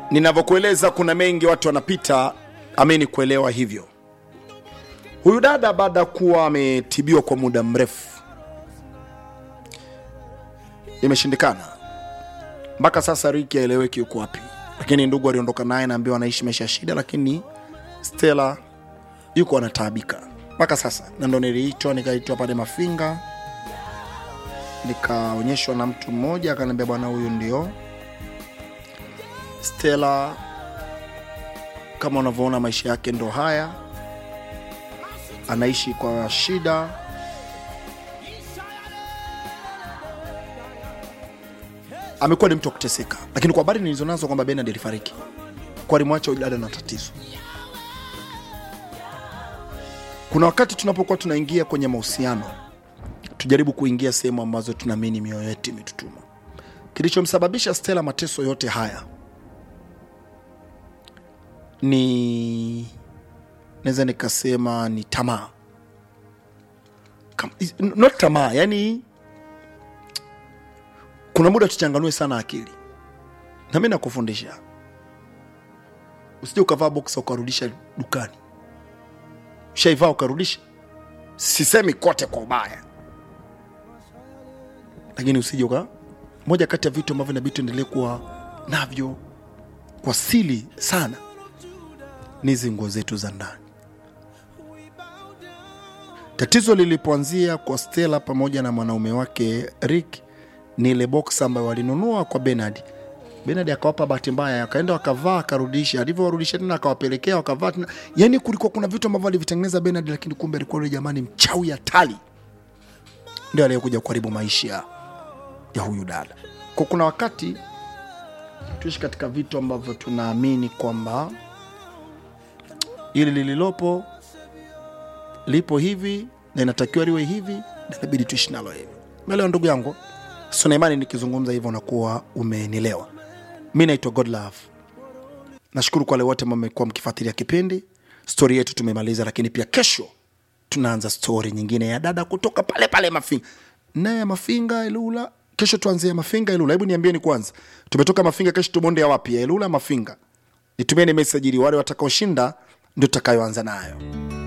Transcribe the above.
ninavyokueleza kuna mengi watu wanapita amini kuelewa hivyo huyu dada baada ya kuwa ametibiwa kwa muda mrefu imeshindikana mpaka sasa riki aeleweki yuko wapi lakini ndugu aliondoka naye naambiwa anaishi maisha ya shida lakini stela yuko anataabika mpaka sasa na ndo niliitwa nikaitwa pale mafinga nikaonyeshwa na mtu mmoja akaniambia bwana huyu ndio stela kama unavyoona maisha yake ndo haya anaishi kwa shida amekuwa ni mtu wa kuteseka lakini kwa habari nilizonazo kwamba benard alifariki kwa alimwacha huyu dada na tatizo kuna wakati tunapokuwa tunaingia kwenye mahusiano tujaribu kuingia sehemu ambazo tunaamini mioyo yetu imetutuma kilichomsababisha stela mateso yote haya ni naweza nikasema ni tamaa Kam- is- not tamaa yani kuna muda tuchanganue sana akili na mi nakufundisha usije ukavaa boksa ukarudisha dukani ushaivaa ukarudisha sisemi kote kwa ubaya lakini usije uka moja kati ya vitu ambavyo inabidi tuendelee kuwa navyo kwa sili sana ni hizi nguo zetu za ndani tatizo lilipoanzia kwa stela pamoja na mwanaume wake rick ni ile box ambayo walinunua kwa benard benard akawapa bahati mbaya akaenda wakavaa akarudisha alivyowarudisha tena akawapelekea wakavaa tena yani kulikuwa kuna vitu ambavyo alivitengeneza benard lakini kumbe alikuwa yule jamani mchawi hatari ndio aliyekuja kuharibu maisha ya huyu dada kwa kuna wakati tuishi katika vitu ambavyo tunaamini kwamba ili lililopo lipo hivi na inatakiwa liwe hivi na inabidi tuishi nalo hivi melewa ndugu yangu sunaimani nikizungumza hivyo unakuwa umenielewa mi naitwa godlove nashukuru kwa wale wote ambao mmekuwa mkifuatilia kipindi stori yetu tumemaliza lakini pia kesho tunaanza stori nyingine ya dada kutoka pale pale mafinga naye mafinga ilula kesho tuanzie mafinga ilula hebu niambieni kwanza tumetoka mafinga kesho tubonde ya wapi ya ilula mafinga nitumieni meseji ili wale watakaoshinda ndio tutakayoanza nayo